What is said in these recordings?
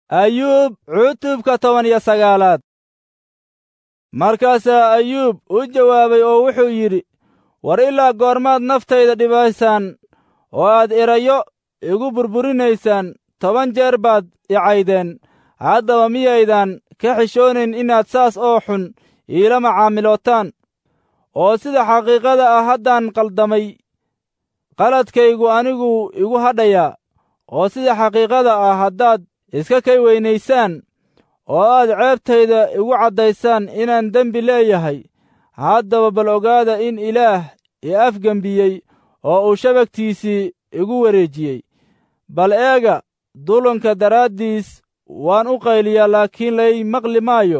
ayuub cutubka toban iyo sagaalaad markaasaa ayuub u jawaabay oo wuxuu yidhi war ilaa goormaad naftayda dhibaysaan oo aad erayo igu burburinaysaan toban jeer baad icaydeen haddaba miyaydan ka xishoonayn inaad saas oo xun iila macaamilootaan oo sida xaqiiqada ah haddaan qaldamay qaladkaygu anigu igu hadhayaa oo sida xaqiiqada ah haddaad iska kay weynaysaan oo aad ceebtayda igu caddaysaan inaan dembi leeyahay haddaba bal ogaada in ilaah i afgembiyey oo uu shabagtiisii igu wareejiyey bal eega dulunka daraaddiis waan u qayliyaa laakiin lay maqli maayo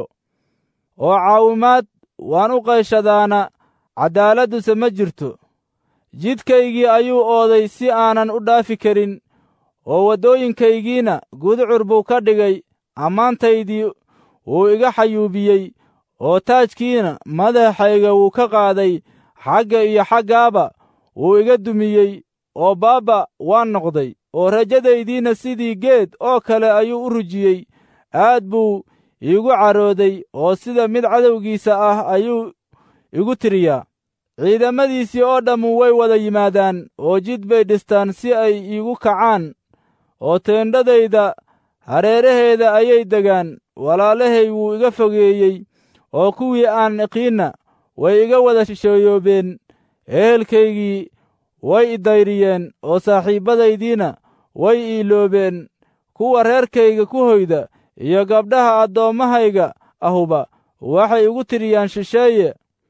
oo caawimaad waan u qayshadaana caddaaladduse ma jirto jidkaygii ayuu ooday si aanan u dhaafi karin oo waddooyinkaygiina guducur buu ka dhigay ammaantaydii wuu iga xayuubiyey oo taajkiina madaxayga wuu ka qaaday xagga iyo xaggaaba wuu iga dumiyey oo baabba waan noqday oo rajadaydiina sidii geed oo kale ayuu u rujiyey aad buu iigu carooday oo sida mid cadowgiisa ah ayuu igu tiriyaa ciidamadiisii oo dhammu way wada yimaadaan oo jid bay dhistaan si ay iigu kacaan oo teendhadayda hareeraheeda ayay degaan walaalahay wuu iga fogeeyey oo kuwii aan iqiinna way iga wada shisheeyoobeen ehelkaygii way idayriyeen oo saaxiibbadaydiina way iiloobeen kuwa reerkayga ku hoyda iyo gabdhaha addoommahayga ahuba waxay igu tiriyaan shisheeye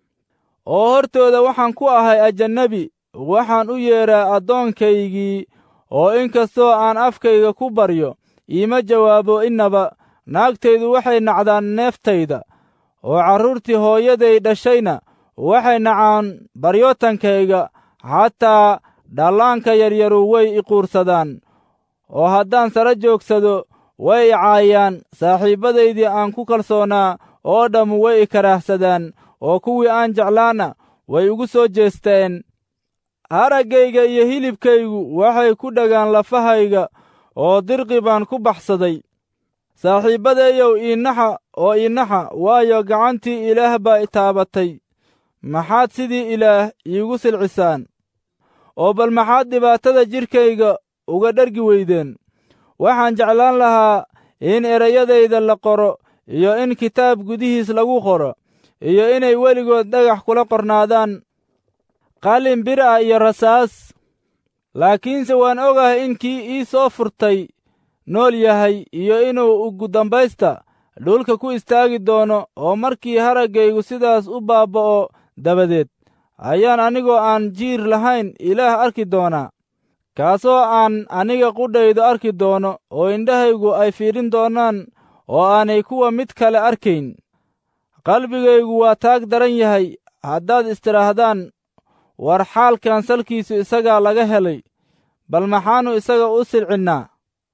oo hortooda waxaan ku ahay ajannabi waxaan u yeedhaa addoonkaygii oo in kastoo aan afkayga ku baryo iima jawaabo innaba naagtaydu waxay nacdaan neeftayda oo carruurtii hooyaday dhashayna waxay nacaan baryootankayga xataa dhallaanka yaryaru way iquursadaan oo haddaan sara joogsado way icaayaan saaxiibbadaydii aan ku kalsoonaa oo dhammu way i karaahsadaan oo kuwii aan jeclaana way igu soo jeesteen haraggayga iyo hilibkaygu waxay ku dhagaan lafahayga oo dirqi baan ku baxsaday saaxiibbadeeyow iinaxa oo iinaxa waayo gacantii ilaah baa i taabatay maxaad sidii ilaah iigu silcisaan oo bal maxaad dhibaatada jidhkayga uga dhergi weydeen waxaan jeclaan lahaa in erayadayda la qoro iyo in kitaab gudihiis lagu qoro iyo inay weligood dhagax kula qornaadaan qalin bir ah iyo rasaas laakiinse waan ogahay in kii ii soo furtay nool yahay iyo inuu ugu dambaysta dhulka ku istaagi doono oo markii haraggaygu sidaas u baabba'o dabadeed ayaan anigoo aan jiir lahayn ilaah arki doonaa kaasoo aan aniga qudhaydu arki doono oo indhahaygu ay fiidhin doonaan oo aanay kuwa mid kale arkayn qalbigaygu waa taag daran yahay haddaad istidhaahdaan war xaalkan salkiisu isagaa laga helay bal maxaannu isaga u silcinnaa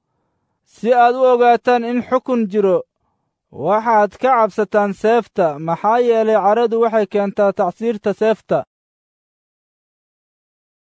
si aad u ogaataan in xukun jiro waxaad ka cabsataan seefta maxaa yeelay caradu waxay keentaa tacsiirta seefta